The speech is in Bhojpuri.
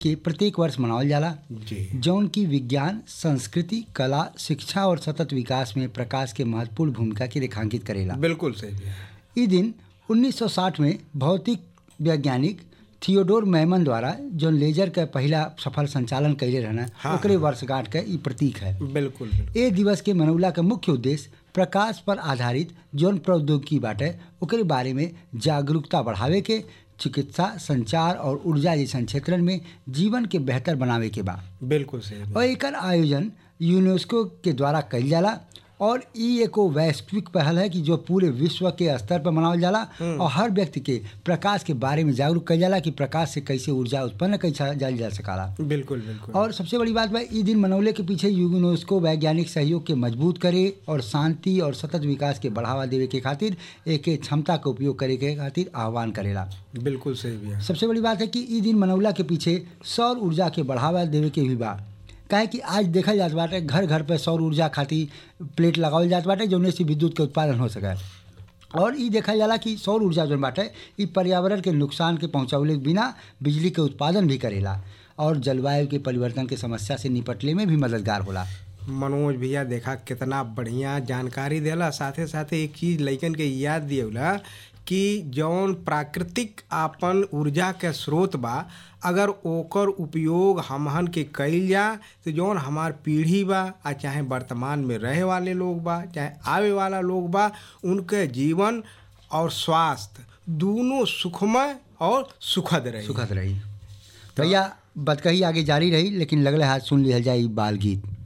के प्रत्येक वर्ष मनावल जाला जी जौन की विज्ञान संस्कृति कला शिक्षा और सतत विकास में प्रकाश के महत्वपूर्ण भूमिका की रेखांकित करेला बिल्कुल सही भैया ई दिन 1960 में भौतिक वैज्ञानिक थियोडोर मैमन द्वारा जौन लेजर के पहला सफल संचालन कैले रहना हाँ, ओकरे वर्षगांठ के ई प्रतीक है बिल्कुल बिल्कुल ए दिवस के मनौला का मुख्य उद्देश्य प्रकाश पर आधारित जौन प्रौद्योगिकी बाटे ओकरे बारे में जागरूकता बढ़ावे के चिकित्सा संचार और ऊर्जा जैसन क्षेत्रन में जीवन के बेहतर बनावे के बा बिल्कुल सही भैया। और एकर आयोजन यूनेस्को के द्वारा कइल जाला और ई एगो वैश्विक पहल है कि जो पूरे विश्व के स्तर पर मनावल जाला और हर व्यक्ति के प्रकाश के बारे में जागरूक कइल जाला कि प्रकाश से कैसे ऊर्जा उत्पन्न कैसे जाल जा सकाला बिल्कुल बिल्कुल और सबसे बड़ी बात बा ई दिन मनौले के पीछे यूनेस्को वैज्ञानिक सहयोग के मजबूत करे और शांति और सतत विकास के बढ़ावा देवे के खातिर एके क्षमता के उपयोग करे के खातिर आह्वान करेला बिल्कुल सही भैया सबसे बड़ी बात है कि ई दिन मनौला के पीछे सौर ऊर्जा के बढ़ावा देवे के भी बा काहे कि आज देखल जात बाटे घर घर पे सौर ऊर्जा खातिर प्लेट लगावल जात बाटे जौने से विद्युत के उत्पादन हो सके और ई देखल जाला कि सौर ऊर्जा जौन बाटे ई पर्यावरण के नुकसान के पहुंचावले के बिना बिजली के उत्पादन भी करेला और जलवायु के परिवर्तन के समस्या से निपटले में भी मददगार होला मनोज भैया देखा कितना बढ़िया जानकारी देला साथे साथे एक चीज लइकन के याद दियला कि जौन प्राकृतिक आपन ऊर्जा के स्रोत बा अगर ओकर उपयोग हमहन के कइल जा तो जौन हमार पीढ़ी बा आ चाहे वर्तमान में रहे वाले लोग बा चाहे आवे वाला लोग बा उनके जीवन और स्वास्थ्य दोनों सुखमय और सुखद रहे सुखद रही भैया बतकही आगे जारी रही लेकिन लगले हाथ सुन लिहल जाए ई बाल गीत